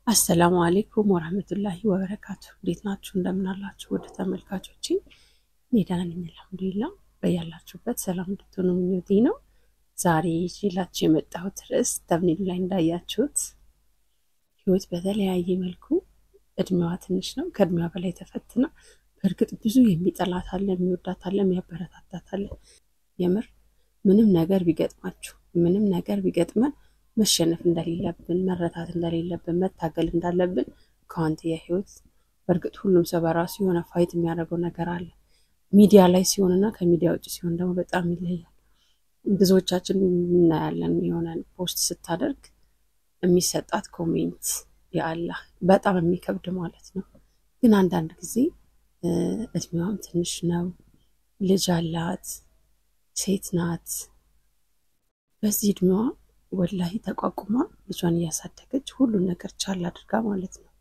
አሰላሙ አሌይኩም ወረህመቱላሂ ወበረካቱ። እንዴት ናችሁ? እንደምን አላችሁ? ወደ ተመልካቾቼ እኔ ደህና ነኝ አልሐምዱሊላህ። በያላችሁበት ሰላም እንድትሆኑ ምኞቴ ነው። ዛሬ ይዤላችሁ የመጣሁት ርዕስ ተምኔሉ ላይ እንዳያችሁት ህይወት በተለያየ መልኩ እድሜዋ ትንሽ ነው፣ ከእድሜዋ በላይ ተፈትና በእርግጥ ብዙ የሚጠላት አለ፣ የሚወዳት አለ፣ የሚያበረታታት አለ። የምር ምንም ነገር ቢገጥማችሁ ምንም ነገር ቢገጥመን መሸነፍ እንደሌለብን መረታት እንደሌለብን መታገል እንዳለብን ከዋንትያ ህይወት በእርግጥ ሁሉም ሰው በራሱ የሆነ ፋይት የሚያደርገው ነገር አለ። ሚዲያ ላይ ሲሆንና ከሚዲያ ውጭ ሲሆን ደግሞ በጣም ይለያል። ብዙዎቻችን እናያለን። የሆነ ፖስት ስታደርግ የሚሰጣት ኮሜንት የአላህ በጣም የሚከብድ ማለት ነው። ግን አንዳንድ ጊዜ እድሜዋም ትንሽ ነው፣ ልጅ አላት፣ ሴት ናት። በዚህ እድሜዋ ወላሂ ተቋቁማ ልጇን እያሳደገች ሁሉን ነገር ቻል አድርጋ ማለት ነው።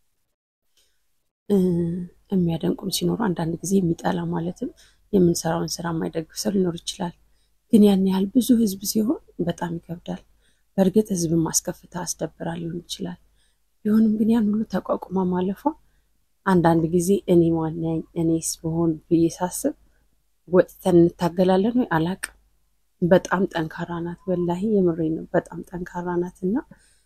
የሚያደንቁም ሲኖሩ አንዳንድ ጊዜ የሚጠላ ማለትም የምንሰራውን ስራ የማይደግፍ ሰው ሊኖር ይችላል። ግን ያን ያህል ብዙ ህዝብ ሲሆን በጣም ይከብዳል። በእርግጥ ህዝብን ማስከፍታ አስደብራ ሊሆን ይችላል። ቢሆንም ግን ያን ሁሉ ተቋቁማ ማለፏ አንዳንድ ጊዜ እኔ ማነኝ እኔስ ብሆን ብዬ ሳስብ ወጥተን እንታገላለን ወይ አላቅም። በጣም ጠንካራ ናት። ወላሂ የምሬ ነው። በጣም ጠንካራ ናት እና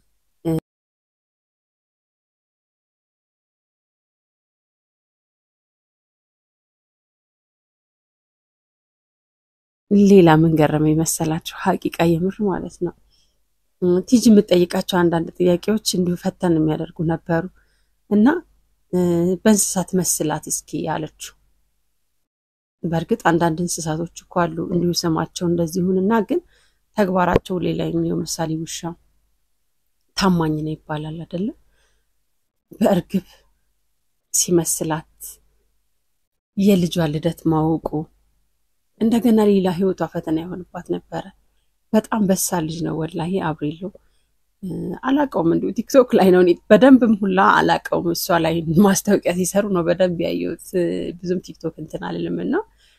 ሌላ ምን ገረመኝ መሰላችሁ? ሀቂቃ የምር ማለት ነው። ቲጂ የምትጠይቃቸው አንዳንድ ጥያቄዎች እንዲሁ ፈተን የሚያደርጉ ነበሩ እና በእንስሳት መስላት እስኪ ያለችው በእርግጥ አንዳንድ እንስሳቶች እኮ አሉ እንዲሁ ስማቸው እንደዚህ ይሁንና ግን ተግባራቸው ሌላ የሚሆን ምሳሌ ውሻ ታማኝ ነው ይባላል አይደለም። በእርግብ ሲመስላት የልጇ ልደት ማወቁ እንደገና ሌላ ህይወቷ ፈተና የሆንባት ነበረ። በጣም በሳል ልጅ ነው ወላሂ አብሬሎ አላቀውም። እንዲሁ ቲክቶክ ላይ ነው በደንብም ሁላ አላቀውም። እሷ ላይ ማስታወቂያ ሲሰሩ ነው በደንብ ያየሁት። ብዙም ቲክቶክ እንትን አልልም እና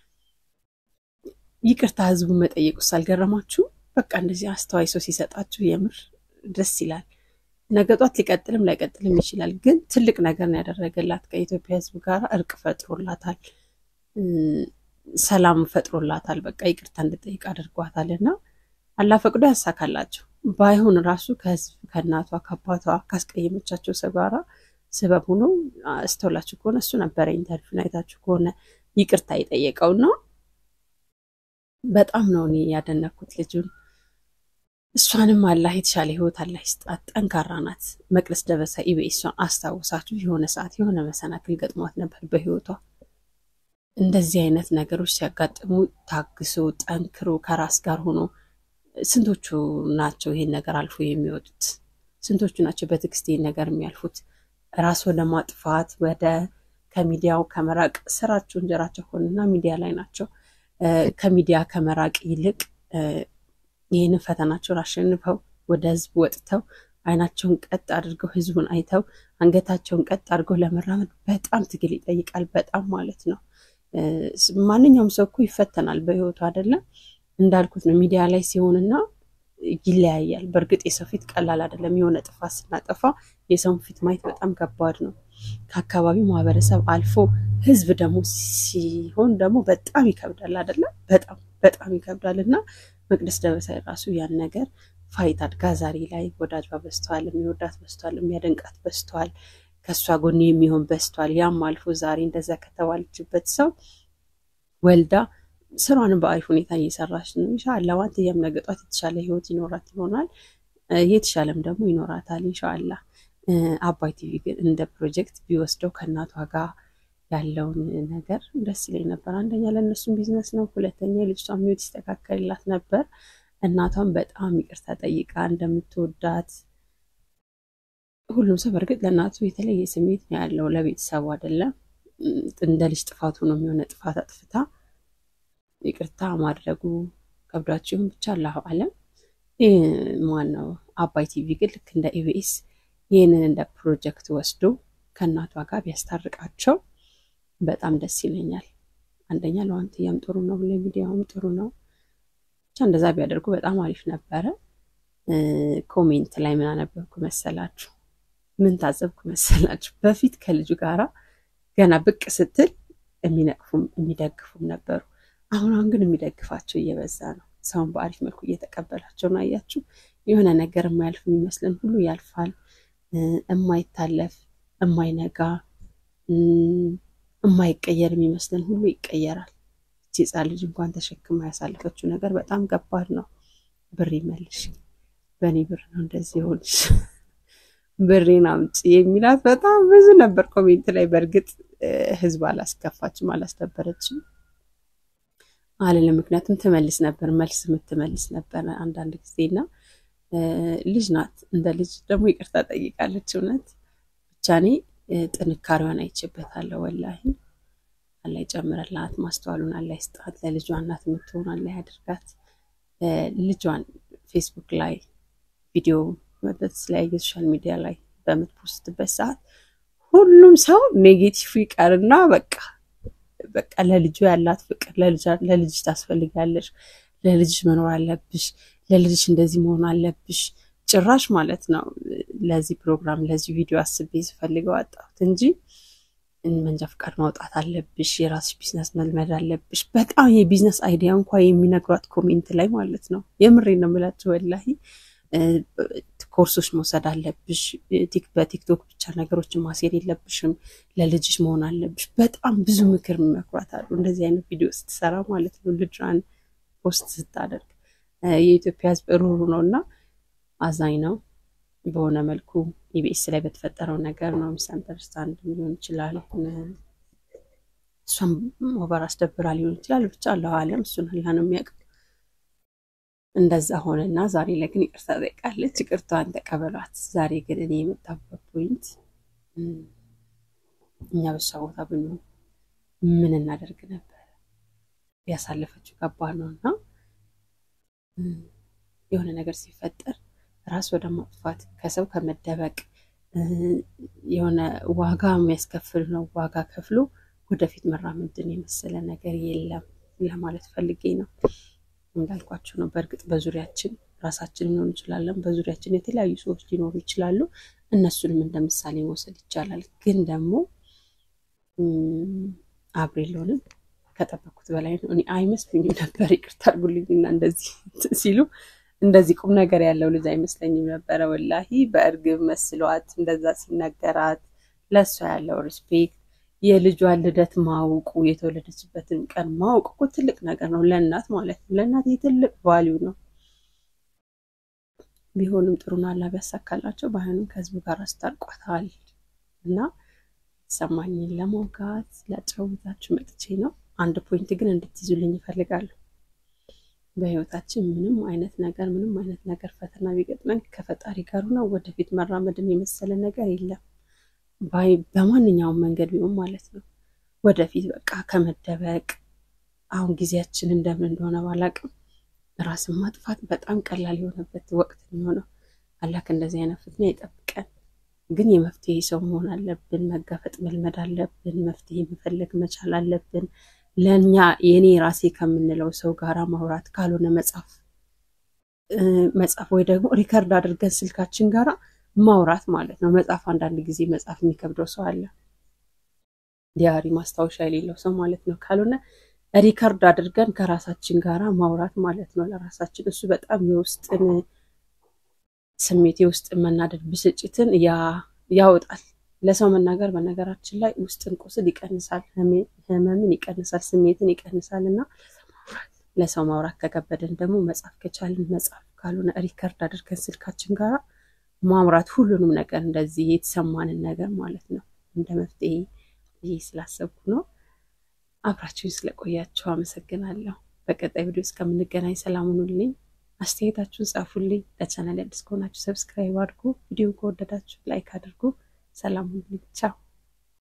ይቅርታ ህዝቡ መጠየቁ ሳልገረማችሁ በቃ እንደዚህ አስተዋይ ሰው ሲሰጣችሁ የምር ደስ ይላል። ነገ ጧት ሊቀጥልም ላይቀጥልም ይችላል። ግን ትልቅ ነገር ነው ያደረገላት። ከኢትዮጵያ ህዝብ ጋር እርቅ ፈጥሮላታል፣ ሰላም ፈጥሮላታል። በቃ ይቅርታ እንድጠይቅ አድርጓታል እና አላህ ፈቅዶ ያሳካላቸው። ባይሆን ራሱ ከህዝብ ከእናቷ ከአባቷ ካስቀየመቻቸው ሰው ጋራ ስበብ ሆኖ አስተውላችሁ ከሆነ እሱ ነበረ ኢንተርቪውን አይታችሁ ከሆነ ይቅርታ የጠየቀው ነው። በጣም ነው እኔ ያደነኩት ልጁን። እሷንም አላህ የተሻለ ህይወት አላህ ይስጣት። ጠንካራ ናት። መቅደስ ደበሳ ኢቢኤሷን አስታውሳችሁ የሆነ ሰዓት የሆነ መሰናክል ገጥሟት ነበር በህይወቷ። እንደዚህ አይነት ነገሮች ሲያጋጥሙ ታግሶ ጠንክሮ ከራስ ጋር ሆኖ ስንቶቹ ናቸው ይሄን ነገር አልፎ የሚወጡት? ስንቶቹ ናቸው በትዕግስት ይሄን ነገር የሚያልፉት? ራስ ወደ ማጥፋት ወደ ከሚዲያው ከመራቅ ስራቸው እንጀራቸው ሆንና ሚዲያ ላይ ናቸው። ከሚዲያ ከመራቅ ይልቅ ይህንን ፈተናቸውን አሸንፈው ወደ ህዝብ ወጥተው አይናቸውን ቀጥ አድርገው ህዝቡን አይተው አንገታቸውን ቀጥ አድርገው ለመራመድ በጣም ትግል ይጠይቃል። በጣም ማለት ነው። ማንኛውም ሰው እኮ ይፈተናል በህይወቱ አይደለም እንዳልኩት ነው። ሚዲያ ላይ ሲሆንና ይለያያል። በእርግጥ የሰው ፊት ቀላል አይደለም። የሆነ ጥፋት ስናጠፋ የሰውን ፊት ማየት በጣም ከባድ ነው። ከአካባቢው ማህበረሰብ አልፎ ህዝብ ደግሞ ሲሆን ደግሞ በጣም ይከብዳል አይደለም። በጣም በጣም ይከብዳል እና መቅደስ ደበሳ ራሱ ያን ነገር ፋይት አድጋ ዛሬ ላይ ወዳጇ በዝተዋል፣ የሚወዳት በዝተዋል፣ የሚያደንቃት በዝተዋል፣ ከእሷ ጎን የሚሆን በዝተዋል። ያም አልፎ ዛሬ እንደዛ ከተባለችበት ሰው ወልዳ ስሯንም በአሪፍ ሁኔታ እየሰራች ነው። ኢንሻአላህ ዋንትያም ነገ ጧት የተሻለ ህይወት ይኖራት ይሆናል፣ የተሻለም ደግሞ ይኖራታል ኢንሻአላህ። አባይ ቲቪ ግን እንደ ፕሮጀክት ቢወስደው ከእናቷ ጋር ያለውን ነገር ደስ ይለኝ ነበር። አንደኛ ለእነሱም ቢዝነስ ነው፣ ሁለተኛ የልጅቷን ህይወት ይስተካከልላት ነበር። እናቷን በጣም ይቅርታ ጠይቃ እንደምትወዳት ሁሉም ሰው በእርግጥ ለእናቱ የተለየ ስሜት ነው ያለው፣ ለቤተሰቡ አይደለም። እንደ ልጅ ጥፋቱ ነው የሚሆነ ጥፋት አጥፍታ ይቅርታ ማድረጉ ከብዷቸውን ብቻ አላሁ አለም። ማነው አባይ ቲቪ ግን ልክ እንደ ኢቢኤስ ይህንን እንደ ፕሮጀክት ወስዶ ከእናቷ ጋር ቢያስታርቃቸው በጣም ደስ ይለኛል። አንደኛ ለዋንትያም ጥሩ ነው፣ ለሚዲያውም ጥሩ ነው። ብቻ እንደዛ ቢያደርጉ በጣም አሪፍ ነበረ። ኮሜንት ላይ ምን አነበብኩ መሰላችሁ? ምን ታዘብኩ መሰላችሁ? በፊት ከልጁ ጋራ ገና ብቅ ስትል የሚነቅፉም የሚደግፉም ነበሩ። አሁን አሁን ግን የሚደግፋቸው እየበዛ ነው። ሰውን በአሪፍ መልኩ እየተቀበላቸው ነው። አያችሁ፣ የሆነ ነገር የማያልፍ የሚመስለን ሁሉ ያልፋል። የማይታለፍ የማይነጋ የማይቀየር የሚመስለን ሁሉ ይቀየራል። እቺ ሕፃን ልጅ እንኳን ተሸክማ ያሳለፈችው ነገር በጣም ከባድ ነው። ብር ይመልሽ፣ በእኔ ብር ነው እንደዚህ ሆንሽ፣ ብሬን አምጪ የሚላት በጣም ብዙ ነበር ኮሜንት ላይ። በእርግጥ ህዝብ አላስከፋችም፣ አላስደበረችም አልልም። ምክንያቱም ትመልስ ነበር፣ መልስ የምትመልስ ነበር አንዳንድ ጊዜና ልጅ ናት። እንደ ልጅ ደግሞ ይቅርታ ጠይቃለች። እውነት ብቻ እኔ ጥንካሬዋን አይቼበታለሁ። ወላሂ አላህ ይጨምርላት፣ ማስተዋሉን አላህ ይስጣት፣ ለልጇ እናት የምትሆን አላህ ያድርጋት። ልጇን ፌስቡክ ላይ ቪዲዮ በተለያየ ሶሻል ሚዲያ ላይ በምትፖስትበት ሰዓት ሁሉም ሰው ኔጌቲቭ ይቀርና በቃ በቃ ለልጁ ያላት ፍቅር ለልጅሽ ታስፈልጋለሽ፣ ለልጅሽ መኖር አለብሽ፣ ለልጅሽ እንደዚህ መሆን አለብሽ። ጭራሽ ማለት ነው ለዚህ ፕሮግራም ለዚህ ቪዲዮ አስቤ ስፈልገው አጣሁት እንጂ መንጃ ፍቃድ ማውጣት አለብሽ፣ የራስሽ ቢዝነስ መልመድ አለብሽ። በጣም የቢዝነስ አይዲያ እንኳ የሚነግሯት ኮሜንት ላይ ማለት ነው። የምሬ ነው የምላቸው ወላሂ ኮርሶች መውሰድ አለብሽ። በቲክቶክ ብቻ ነገሮችን ማስሄድ የለብሽም። ለልጅሽ መሆን አለብሽ። በጣም ብዙ ምክር የሚመክሯት አሉ። እንደዚህ አይነት ቪዲዮ ስትሰራ ማለት ነው ልጇን ፖስት ስታደርግ። የኢትዮጵያ ሕዝብ ሩሩ ነው እና አዛኝ ነው። በሆነ መልኩ ኢቢኤስ ላይ በተፈጠረው ነገር ነው ሚስ አንደርስታንድ ሊሆን ይችላል። እሷም ኦቨር አስደብራ ሊሆን ይችላል። ብቻ አላሁ አለም እሱን አላህ ነው የሚያውቀው። እንደዛ ሆነና ዛሬ ላይ ግን ይቅርታ ጠይቃለች። ይቅርታዋን ተቀበሏት። ዛሬ ግን እኔ የመጣበት ፖይንት እኛ በሷ ቦታ ብንሆን ምን እናደርግ ነበር? ያሳለፈችው ከባድ ነው እና የሆነ ነገር ሲፈጠር ራስ ወደ ማጥፋት ከሰው ከመደበቅ የሆነ ዋጋ የሚያስከፍል ነው። ዋጋ ከፍሎ ወደፊት መራመድን የመሰለ ነገር የለም ለማለት ፈልጌ ነው። እንዳልኳቸው ነው። በእርግጥ በዙሪያችን ራሳችን ሊሆን እንችላለን። በዙሪያችን የተለያዩ ሰዎች ሊኖሩ ይችላሉ። እነሱንም እንደ ምሳሌ መውሰድ ይቻላል። ግን ደግሞ አብሬሎንም ከጠበኩት በላይ ነው። እኔ አይመስሉኝም ነበር። ይቅርታ አድርጉልኝና እንደዚህ ሲሉ እንደዚህ ቁም ነገር ያለው ልጅ አይመስለኝም ነበረ። ወላሂ በእርግብ መስሏት እንደዛ ሲነገራት ለእሷ ያለው ሪስፔክት የልጇን ልደት ማወቁ የተወለደችበትን ቀን ማወቅ እኮ ትልቅ ነገር ነው፣ ለእናት ማለት ነው። ለእናት የትልቅ ቫሊዩ ነው። ቢሆንም ጥሩን አላ ቢያሳካላቸው ባይሆንም ከህዝቡ ጋር አስታርቋታል እና የተሰማኝን ለመውጋት ላጫውታችሁ መጥቼ ነው። አንድ ፖይንት ግን እንድትይዙልኝ ይፈልጋሉ። በህይወታችን ምንም አይነት ነገር ምንም አይነት ነገር ፈተና ቢገጥመን ከፈጣሪ ጋር ሆነው ወደፊት መራመድን የመሰለ ነገር የለም። በማንኛውም መንገድ ቢሆን ማለት ነው። ወደፊት በቃ ከመደበቅ አሁን ጊዜያችን እንደምን እንደሆነ ባላቅም ራስን ማጥፋት በጣም ቀላል የሆነበት ወቅት የሚሆነው አላህ ከእንደዚህ አይነት ፍትና ይጠብቀን። ግን የመፍትሄ ሰው መሆን አለብን። መጋፈጥ መልመድ አለብን። መፍትሄ መፈለግ መቻል አለብን። ለእኛ የእኔ ራሴ ከምንለው ሰው ጋራ ማውራት ካልሆነ መጻፍ መጻፍ ወይ ደግሞ ሪከርድ አድርገን ስልካችን ጋራ ማውራት ማለት ነው። መጽሐፍ አንዳንድ ጊዜ መጽሐፍ የሚከብደው ሰው አለ፣ ዲያሪ ማስታወሻ የሌለው ሰው ማለት ነው። ካልሆነ ሪከርድ አድርገን ከራሳችን ጋራ ማውራት ማለት ነው ለራሳችን። እሱ በጣም የውስጥን ስሜት የውስጥን መናደድ፣ ብስጭትን ያወጣል። ለሰው መናገር በነገራችን ላይ ውስጥን ቁስል ይቀንሳል፣ ህመምን ይቀንሳል፣ ስሜትን ይቀንሳል እና ለሰው ማውራት ከከበደን ደግሞ መጽሐፍ ከቻልን መጽሐፍ፣ ካልሆነ ሪከርድ አድርገን ስልካችን ጋራ ማምራት ሁሉንም ነገር እንደዚህ የተሰማንን ነገር ማለት ነው እንደ መፍትሄ ይሄ ስላሰብኩ ነው። አብራችሁን ስለቆያችሁ አመሰግናለሁ። በቀጣይ ቪዲዮ እስከምንገናኝ ሰላም ሁኑልኝ። አስተያየታችሁን ጻፉልኝ። ለቻናል አዲስ ከሆናችሁ ሰብስክራይብ አድርጉ። ቪዲዮን ከወደዳችሁ ላይክ አድርጉ። ሰላም ሁኑልኝ። ቻው